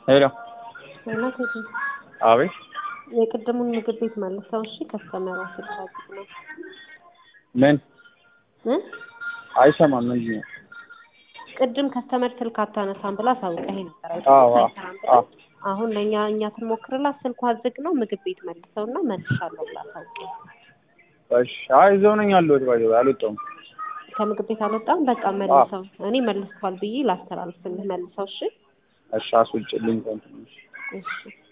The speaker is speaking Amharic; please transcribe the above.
ሄሎ ሌላ ቴዲ አቤት የቅድሙን ምግብ ቤት መልሰው እሺ ከስተመሯ ስልክ አዝግ ነው ምን እ አይሰማም ምንድን ነው ቅድም ከስተመር ስልክ አታነሳም ብላ አሳውቀኸኝ ነበር አይደል? አዎ አዎ አይሰራም ብላ አዎ አሁን ለእኛ እኛ ስንሞክርላት ስልኳ ዝግ ነው ምግብ ቤት መልሰውና መልሻለሁ ብላ አሳውቀኝ እሺ አይ እዛው ነኝ ያለሁት ባይ አልወጣሁም ከምግብ ቤት አልወጣም በቃ መልሰው እኔ መልሰዋል ብዬ ላስተላልፍልህ መልሰው እሺ እሺ አስውጭልኝ እንትን እሺ